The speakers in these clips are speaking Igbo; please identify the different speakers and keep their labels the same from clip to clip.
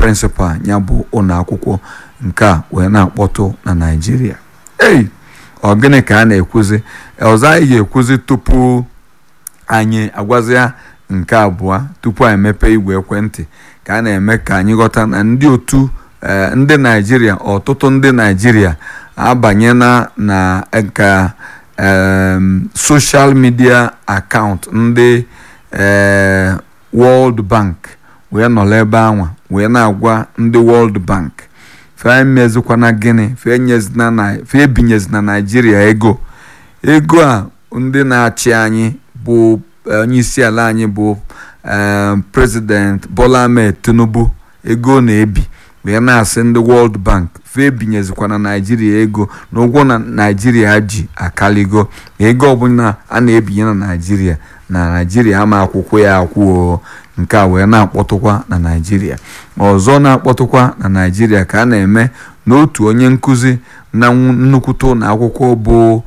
Speaker 1: prịnsịpal ya bụ ụlọ akwụkwọ nke a wee na-akpọtụ na naijiria ei ọ gịnị ka a na-ekwuzi ọzọ anyị ga-ekwuzi tupu anyị agwazi ya nke abụọ tupu anyị mepee igwe ekwentị ka a na-eme ka anyị ghọta na ndị otu ndị naijiria ọtụtụ ndị naijiria abanyela na nka soshal midia akaụntụ ndị World Bank wee nọrọ ebe anwa wee na-agwa ndị World Bank fe mezikwana gịnị fe ebinyezina naijiria ego ego a ndị na-achị anyị bụ onye isi ala anyị bụ president Bola Ahmed Tinubu ego na-ebi wee na-asị ndị World Bank fe ebinyezikwa na naijiria ego na ụgwọ na naijiria ji akaligo ego ọbụla a na-ebinye na naijiria na naijiria ama akwụkwọ ya akwụo nke a wee na-akpọtụkwa na naijiria ọzọ na-akpọtụkwa na naijiria ka a na-eme n'otu onye nkụzi na nnukwute ụlọ akwụkwọ bụ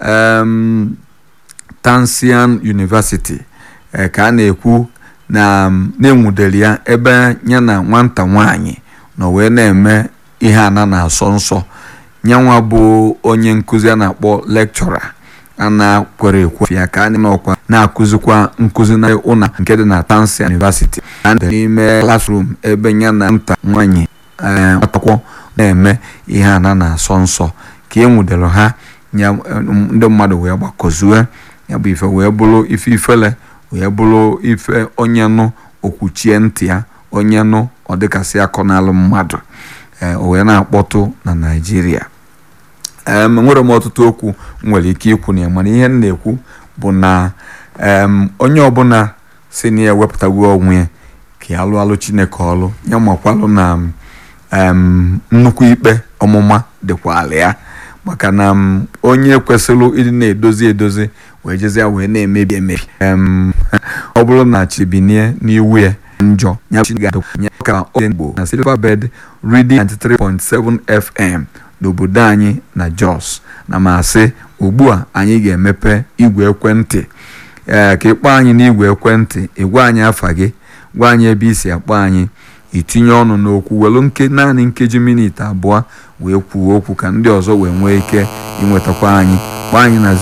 Speaker 1: Tansian University ka a na-ekwu na na-enwudere ya ebe ya na nwata nwanyị nọ wee na-eme ihe ana na-asọ nsọ nyanwa bụ onye nkụzi a na-akpọ lekchọra a na-kwere ekwe ya ka a n'ọkwa na-akụzikwa nkụzi na ụlọ nke dị na Tansian University a n'ime klasrum ebe ya na nta nwanyị akwụkwọ na-eme ihe ana na-asọ nsọ ka e nwudere ha ndị mmadụ wee gbakọzue ya bụ ife wee bụrụ ife ifele wee bụrụ ife onye nụ okwuchie ntị ya onye nụ ọ dịkasị akọ n'alụ mmadụ o wee na-akpọtụ na naijiria enwere m ọtụtụ okwu nwere ike ikwu na ya mana ihe m na-ekwu bụ na onye ọbụla si na ya ewepụtagwo onwe ya ka ya alụ alụ chineke ọlụ ya makwalụ na nnukwu ikpe ọmụma dịkwa ala ya maka na onye kwesịrị ịdị na-edozi edozi wee jezie wee na-emebi emebi ọ bụrụ na chibinie n'iwu ya njọ ka Igbo na Silverbird Reading 93.7 FM n'obodo anyị na Jos na masị ugbu a anyị ga-emepe igwe ekwentị ee ka ịkpọ anyị n'igwe ekwentị ịgwa anyị afa gị gwa anyị ebe isi akpọ anyị itinye ọnụ n'okwu welu nke naanị nkeji minit abụọ wee kwuo okwu ka ndị ọzọ wee nwee ike ịnwetakwa anyị kpọọ anyị na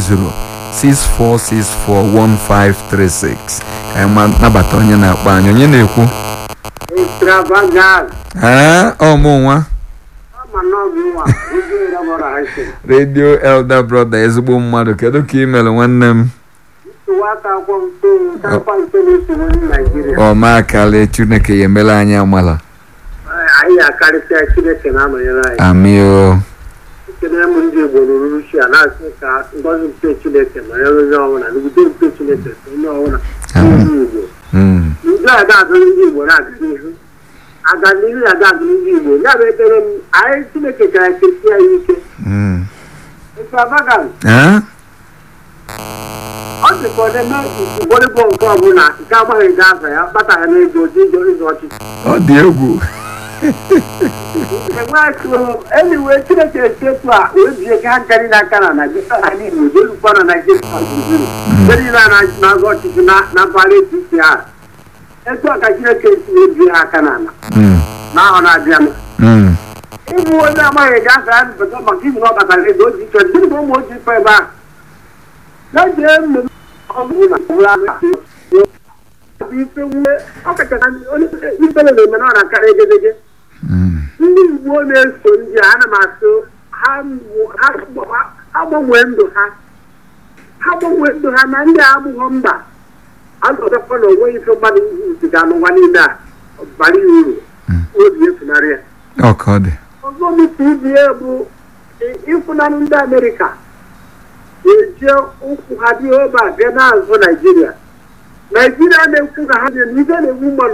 Speaker 1: 08064641536 ka anyị nabata onye na-akpọ anyị onye na-ekwu ee ọmụ nwa redio elder brother ezigbo mmadụ kedu ka ị mere nwanne m ọmakali chineke ya emela anyị amala
Speaker 2: anyị akarịsịa chineke na-anọnyere anyị
Speaker 1: amị o
Speaker 2: ekene m ndị igbo ruru uche a na-asị ka ngọzi nke chineke nọnyere onye ọbụla n'udo nke chineke so onye ọbụla ndị igbo ndị a ga-adụ ndị igbo na-aga n'ihu aga n'ihu ya ga-adụ ndị igbo ya bụ ekpere m anyị chineke gara ekesi anyị ike extravagant ọ dịka ọ dị volleyball nke ọbụla nke agbaghị ga aza ya kpatara n'ego ịjọ ịzụ ọchịchị
Speaker 1: ọ dị egwu
Speaker 2: eniwe chineke etetu a wee bie ka ha nkari n'aka na naijiria igbo jelukwa na naijiria gburugburu ndị niile na-azụ ọchịchị na mpaghara etiti ha etu a ka chineke si ebie ha aka n'ala n'ahọ na-abịa ịbụ onye amaghị ga asa ya mpụta maka izu na ọ batara ego oji chọ gịnị bụ ụmụ oji fọ ebe a jee mmemme ọbụla ife nwee ọkachasị ifele na-eme na ọ na-akarị egedege ndị igbo na-eso ndị a ana m asụ ha gbanwee ndụ ha ha gbanwee ndụ ha na ndị a abụghọ mba azọtakwa na onwe ife mmadụ ziga n'ụwa niile a bara ya uru obi efunarị ya ọzọ mịta ibie bụ ịfụnanụ ndị amerịka ga-eje ụkwụ ha dị ebe a bịa n'azụ naijiria naijiria na-ekwu na ha na-eme ife na-egbu mmadụ